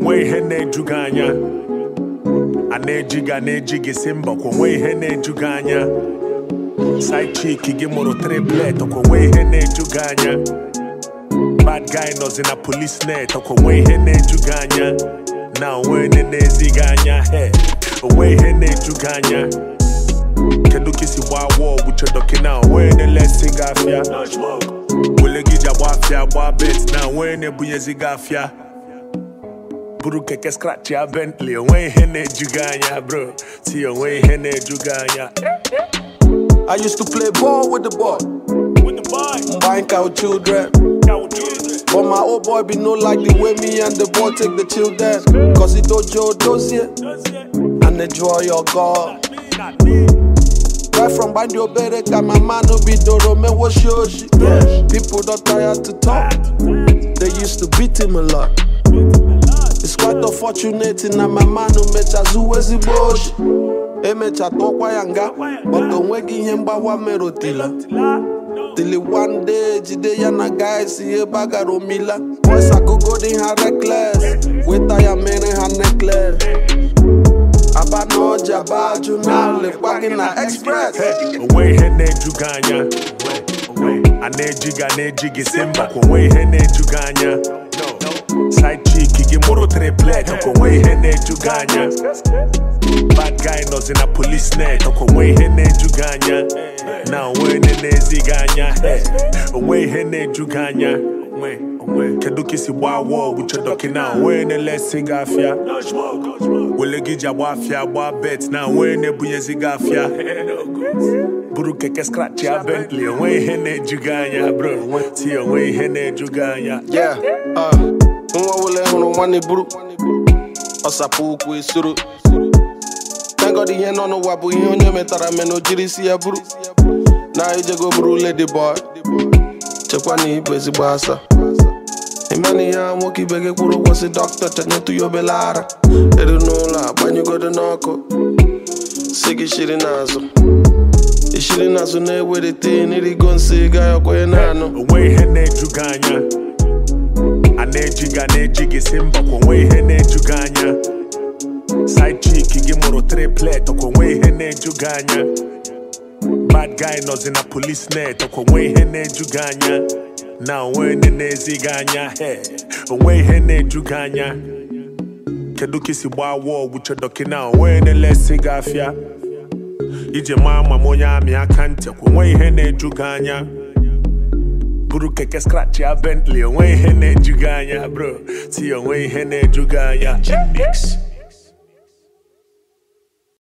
onwe ihe na-eju gị anya a na-eji gị a na-eji gị si mba kwa onwe ihe na-eju gị anya side chick gị mụrụ triplet kwa onwe ihe na-eju gị anya bad guy nọzi na police net kwa onwe ihe na-eju gị anya na onwe ihe na-ezi gị anya he onwe ihe na-eju gị anya kedu ka isi gbaa wọl buchedoki na onwe na-elesi gị afịa wele gị ji agba afịa gba bet na onwe na-ebunyezi gị afịa buru keke scratch ya Bentley onwe ihe na-eju gị anya bro ti onwe ihe na-eju gị anya I used to play ball with the boy, with the boy buying cow children. But my old boy be no like the way me and the boy take the children. Cause he dojo dozie and enjoy your God. Right from Bandio Bereka, my man no be Doro, me was shoshi. People don't tired to talk. They used to beat him a lot. It's quite unfortunate na my man no mecha zuwe zigboshi. Emecha tọkwa ya nga, but onweghị ihe mgbawa merụtila. Till one day, jide ya na guys ebe a gara omila. Boys akụgo dị ha reckless, weta ya mere ha necklace. Aba na ọja ba ajụ na lekwa gị na express. onwe ihe na-eju gị anya a na-eji gị a na-eji gị si mba kwa onwe ihe na-eju gị anya side chick gị mụrụ triplet kwa onwe ihe na-eju gị anya bad guy nọzi na police net kwa onwe ihe na-eju gị anya na onwe ihe na-ezi gị anya Hey, onwe ihe na-eju gị anya kedu ka isi gbaa wọl buchedoki na onwe na-elesi gị afịa wele gị ji agba afịa gba bet na onwe na-ebunyezi gị afịa buru keke scratch ya Bentley onwe ihe na-eju gị anya bro ti onwe ihe na-eju gị anya Yeah, uh, nwa wele hụrụ nwanne buru ọsapụ ụkwụ esoro tengod ihe nọ n'ụwa bụ ihe onye metara mena o jiri isi ya buru na ijego buru lady boy chekwa na ibu ezigbo asa ịmana ihe a nwoke ibe gị kwụrụ ụgwọ si dọkịta tenyetụ ya obele ara eru n'ụlọ agbanyụgodo n'ọkụ si gị shiri n'azụ ishiri n'azụ na-ewelite n'irigo nsị ga ya kwenye na-anụ onwe ihe na-eju gị anya a na-eji gị a na-eji gị si mba kwa onwe ihe na-eju gị anya side chick gị mụrụ triplet kwa onwe ihe na-eju gị anya bad guy nọzi na police net kwa onwe ihe na-eju gị anya na onwe ihe na-ezi gị anya he onwe ihe na-eju gị anya kedu ka isi gbaa wọl buchedoki na onwe na-elesi gị afịa iji maa ma m onye amị aka ntị kwa onwe ihe na-eju gị anya buru keke scratch ya Bentley onwe ihe na-eju gị anya bro ti onwe ihe na-eju gị anya Mix